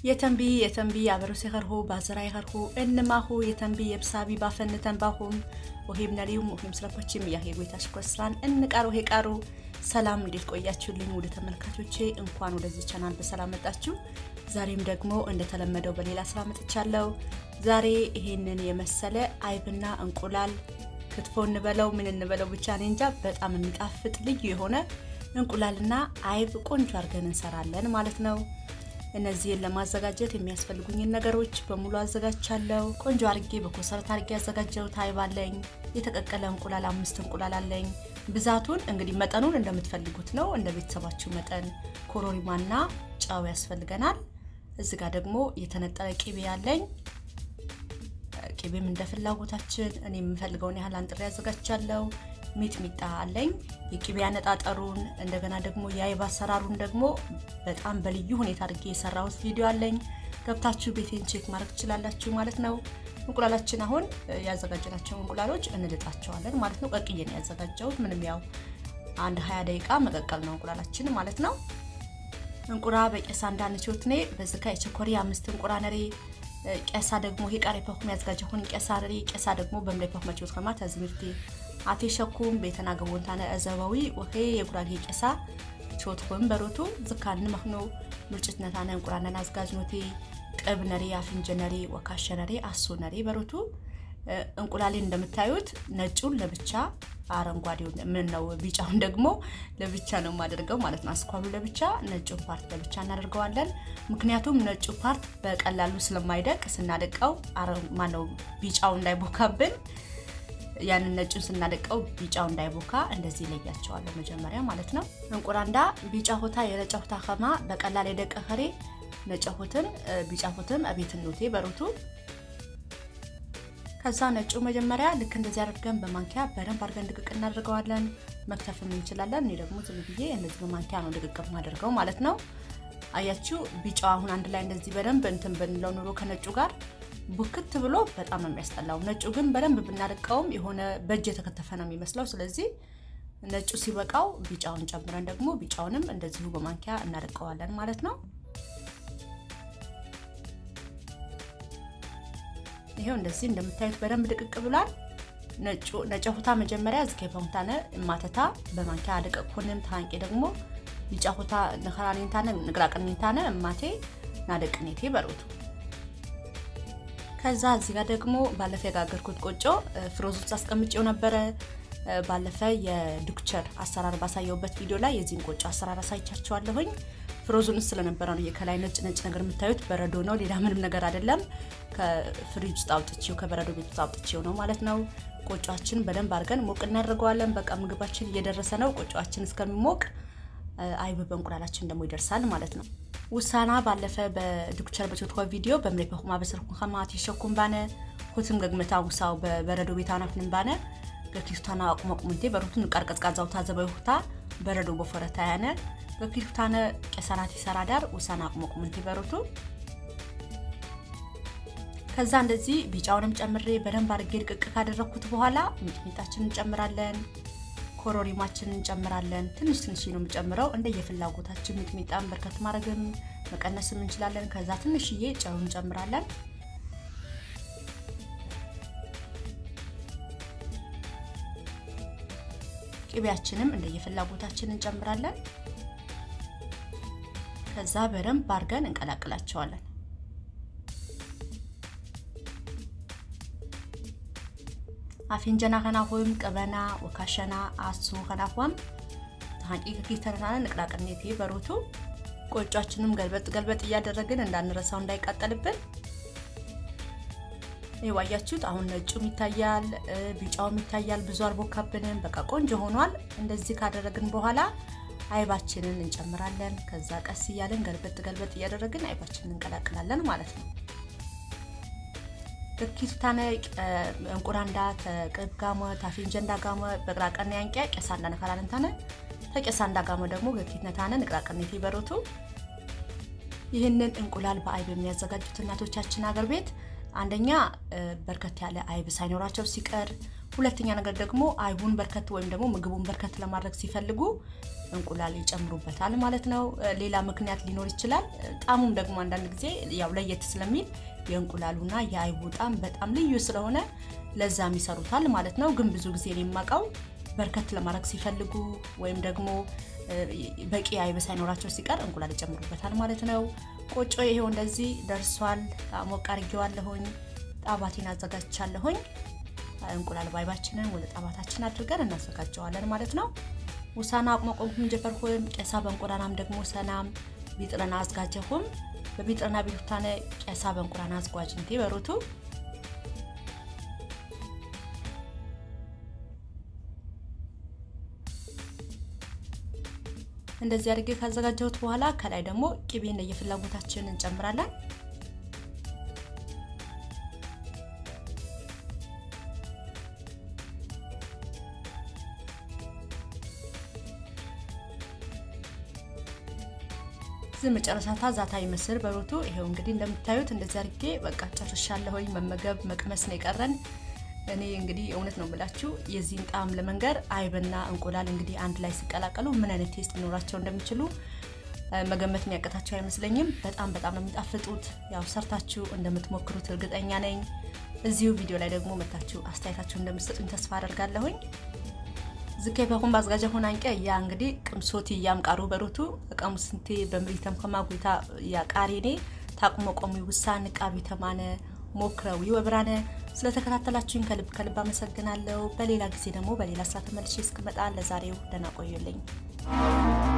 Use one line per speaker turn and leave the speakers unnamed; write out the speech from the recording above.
የተንቢ የተንቢ አበሮስ የኸርሁ ባዝራ የኸርሁ እንማሁ የተንቢ የብሳቢ ባፈንተን ባሁም ወሄም ነሪውም ወሄም ስለፖችም ያሄ ጎይታ ሽኮስራን እንቃሩ ሄ ቃሩ ሰላም እንዴት ቆያችሁልኝ? ወደ ተመልካቾቼ እንኳን ወደዚህ ቻናል በሰላም መጣችሁ። ዛሬም ደግሞ እንደተለመደው በሌላ ስራ መጥቻለሁ። ዛሬ ይሄንን የመሰለ አይብና እንቁላል ክትፎ እንበለው ምን እንበለው ብቻ እኔ እንጃ በጣም የሚጣፍጥ ልዩ የሆነ እንቁላልና አይብ ቆንጆ አድርገን እንሰራለን ማለት ነው። እነዚህን ለማዘጋጀት የሚያስፈልጉኝን ነገሮች በሙሉ አዘጋጅቻለሁ። ቆንጆ አርጌ በኮሰረት አርጌ ያዘጋጀሁት አይብ አለኝ። የተቀቀለ እንቁላል አምስት እንቁላል አለኝ። ብዛቱን እንግዲህ መጠኑን እንደምትፈልጉት ነው፣ እንደ ቤተሰባችሁ መጠን። ኮሮሪማና ጨው ያስፈልገናል። እዚህ ጋር ደግሞ የተነጠረ ቂቤ አለኝ። ቂቤም እንደ ፍላጎታችን እኔ የምፈልገውን ያህል አንጥሬ ያዘጋጅቻለሁ። ሚጥሚጣ አለኝ። የቂቤ አነጣጠሩን እንደገና ደግሞ የአይብ አሰራሩን ደግሞ በጣም በልዩ ሁኔታ አድርጌ የሰራሁት ቪዲዮ አለኝ። ገብታችሁ ቤቴን ቼክ ማድረግ ትችላላችሁ ማለት ነው። እንቁላላችን አሁን ያዘጋጀናቸው እንቁላሎች እንልጣቸዋለን ማለት ነው። ቀቅዬ ነው ያዘጋጀሁት። ምንም ያው አንድ ሀያ ደቂቃ መቀቀል ነው እንቁላላችን ማለት ነው። እንቁራ በቄሳ እንዳንችወትኔ በዝካ የቸኮሪ አምስት እንቁራ ነሬ ቄሳ ደግሞ ይሄ ቃሪ ፐኩም ያዘጋጀሁን ቄሳ ነሬ ቄሳ ደግሞ በምላይ ፐኩ መችወት ከማ ተዝምርቴ አቴ ሸኩም ቤተና ገቦንታነ እዘባዊ ወሄ የጉራጌ ቄሳ ቾት ወንበሮቱ ዝካን መክኖ ምርጭት ነታነ እንቁራነን አዝጋጅ ኖቴ ቅብ ነሬ አፍንጀ ነሬ ወካሸ ነሬ አሶ ነሬ በሮቱ እንቁላሌን እንደምታዩት ነጩን ለብቻ አረንጓዴው ምን ነው ቢጫውን ደግሞ ለብቻ ነው የማደርገው ማለት ነው። አስኳሉ ለብቻ ነጩን ፓርት ለብቻ እናደርገዋለን። ምክንያቱም ነጩ ፓርት በቀላሉ ስለማይደቅ ስናደቀው ማነው ቢጫው እንዳይቦካብን ያንን ነጩን ስናደቀው ቢጫው እንዳይቦካ እንደዚህ ይለያቸዋለሁ መጀመሪያ ማለት ነው። እንቁራንዳ ቢጫ ሆታ የነጫ ሆታ ከማ በቀላል የደቀ ከሬ ነጫ ሆትን ቢጫ ሆትም አቤትን ኖቴ በሮቱ ከዛ ነጩ መጀመሪያ ልክ እንደዚህ አድርገን በማንኪያ በደንብ አድርገን ድቅቅ እናደርገዋለን። መክተፍም እንችላለን። እኔ ደግሞ ዝም ብዬ እንደዚህ በማንኪያ ነው ድቅቅ ማደርገው ማለት ነው። አያችሁ ቢጫው አሁን አንድ ላይ እንደዚህ በደንብ እንትን ብንለው ኑሮ ከነጩ ጋር ቡክት ብሎ በጣም ነው የሚያስጠላው። ነጩ ግን በደንብ ብናደቀውም የሆነ በእጅ የተከተፈ ነው የሚመስለው። ስለዚህ ነጩ ሲበቃው ቢጫውን ጨምረን ደግሞ ቢጫውንም እንደዚሁ በማንኪያ እናደቀዋለን ማለት ነው። ይሄው እንደዚህ እንደምታዩት በደንብ ድቅቅ ብሏል። ነጩ ነጨሁታ መጀመሪያ ዝከ ፈንታነ ማተታ በማንኪያ አደቀኩንም ታንቄ ደግሞ ቢጫ ሁታ ነኸራኔንታነ ንግራቅኔንታነ እማቴ ናደቅኔቴ በሮቱ ከዛ እዚህ ጋር ደግሞ ባለፈ የጋገርኩት ቆጮ ፍሮዝ ውስጥ አስቀምጬው ነበረ። ባለፈ የዱክቸር አሰራር ባሳየውበት ቪዲዮ ላይ የዚህን ቆጮ አሰራር አሳይቻቸዋለሁኝ። ፍሮዙን ስለነበረ ነው ከላይ ነጭ ነጭ ነገር የምታዩት በረዶ ነው፣ ሌላ ምንም ነገር አይደለም። ከፍሪጅ ውስጥ አውጥቼው ከበረዶ ቤት ውስጥ አውጥቼው ነው ማለት ነው። ቆጮችን በደንብ አድርገን ሞቅ እናደርገዋለን። በቃ ምግባችን እየደረሰ ነው። ቆጮችን እስከሚሞቅ አይብ በእንቁላላችን ደግሞ ይደርሳል ማለት ነው። ውሳና ባለፈ በዱክቸር በቾትኮ ቪዲዮ በምላይ በኹማ በስርኩ ከማት የሸኩም ባነ ሁትም ገግመታ ውሳው በበረዶ ቤት አናፍንም ባነ ገኪቱታና አቁመቁምንቴ በሩቱን ቃር ቀዝቃዛው ታዘበው ሁታ በረዶ በፈረታ ያነ ገኪቱታነ ቀሰናት ይሰራ ዳር ውሳና አቁመቁምንቴ በሩቱ ከዛ እንደዚህ ቢጫውንም ጨምሬ በደንብ አድርጌ ድቅቅ ካደረግኩት በኋላ ሚጥሚጣችንን እንጨምራለን። ኮሮሪማችንን እንጨምራለን። ትንሽ ትንሽ ነው የምጨምረው እንደ የፍላጎታችን። ሚጥሚጣን በርከት ማድረግም መቀነስም እንችላለን። ከዛ ትንሽዬ ጨው እንጨምራለን። ቅቤያችንም እንደ የፍላጎታችን እንጨምራለን። ከዛ በደንብ አድርገን እንቀላቅላቸዋለን። አፊንጀና ከናሆም ቀበና ወካሸና አሱ ከናሆም ታንቂ ከኪተናና ንቅላቅኔቴ በሮቱ ቆጫችንም ገልበጥ ገልበጥ እያደረግን እንዳንረሳው እንዳይቃጠልብን። ይዋያችሁት አሁን ነጩም ይታያል፣ ቢጫውም ይታያል። ብዙ አልቦካብንም። በቃ ቆንጆ ሆኗል። እንደዚህ ካደረግን በኋላ አይባችንን እንጨምራለን። ከዛ ቀስ እያለን ገልበጥ ገልበጥ እያደረግን አይባችንን እንቀላቅላለን ማለት ነው። ገኪቱታነ እንቁራንዳ ተቅብ ጋመ ታፊንጀንዳ ጋመ በቅራቀና ያንቂያ ቄሳንዳ ነካላለንታነ ተቄሳንዳ ጋመ ደግሞ ገኪትነታነ ንቅራቀኔት ይበሮቱ ይህንን እንቁላል በአይብ የሚያዘጋጁት እናቶቻችን አገር ቤት አንደኛ በርከት ያለ አይብ ሳይኖራቸው ሲቀር፣ ሁለተኛ ነገር ደግሞ አይቡን በርከት ወይም ደግሞ ምግቡን በርከት ለማድረግ ሲፈልጉ እንቁላል ይጨምሩበታል ማለት ነው። ሌላ ምክንያት ሊኖር ይችላል። ጣሙም ደግሞ አንዳንድ ጊዜ ያው ለየት ስለሚል የእንቁላሉና የአይቡ ጣም በጣም ልዩ ስለሆነ ለዛም ይሰሩታል ማለት ነው። ግን ብዙ ጊዜ የማውቀው በርከት ለማድረግ ሲፈልጉ ወይም ደግሞ በቂ አይብ ሳይኖራቸው ሲቀር እንቁላል ይጨምሩበታል ማለት ነው። ቆጮ ይሄው እንደዚህ ደርሷል። ሞቅ አድርጌዋለሁኝ። ጣባቴን አዘጋጅቻለሁኝ። እንቁላል ባይባችንን ወደ ጣባታችን አድርገን እናዘጋጀዋለን ማለት ነው። ውሳና አቅመቆምኩም ጀፈርኩም ቄሳ በእንቁላናም ደግሞ ሰናም ቢጥረና አዝጋጀሁም በቢጥረና ቢሉታነ ቄሳ በእንቁላና አዝጓጅ እንቴ በሩቱ እንደዚህ አድርጌ ካዘጋጀሁት በኋላ ከላይ ደግሞ ቅቤ እንደየፍላጎታችን እንጨምራለን። እዚህ መጨረሻታ ዛታ ይመስል በሮቱ ይሄው እንግዲህ እንደምታዩት እንደዚህ አድርጌ በቃ ጨርሻለሁኝ። መመገብ መቅመስ ነው የቀረን። እኔ እንግዲህ እውነት ነው የምላችሁ የዚህን ጣዕም ለመንገር አይብና እንቁላል እንግዲህ አንድ ላይ ሲቀላቀሉ ምን አይነት ቴስት ሊኖራቸው እንደሚችሉ መገመት የሚያቀታቸው አይመስለኝም። በጣም በጣም ነው የሚጣፍጡት። ያው ሰርታችሁ እንደምትሞክሩት እርግጠኛ ነኝ። እዚሁ ቪዲዮ ላይ ደግሞ መታችሁ አስተያየታችሁ እንደምትሰጡኝ ተስፋ አደርጋለሁኝ። ዝከይ በኹም ባዝጋጀ ሆን አንቀ ያ እንግዲህ ቅምሶት እያም ቃሩ በሩቱ ቀሙ ስንቴ በምሪተም ከማጉታ ያ ቃሪኔ ታቁሞ ቆሚ ውሳን ቃሩ ተማነ ሞክረው ይወብራነ ስለተከታተላችሁኝ ከልብ ከልብ አመሰግናለሁ። በሌላ ጊዜ ደግሞ በሌላ ስራ ተመልሼ እስክመጣ ለዛሬው ደህና ቆዩልኝ።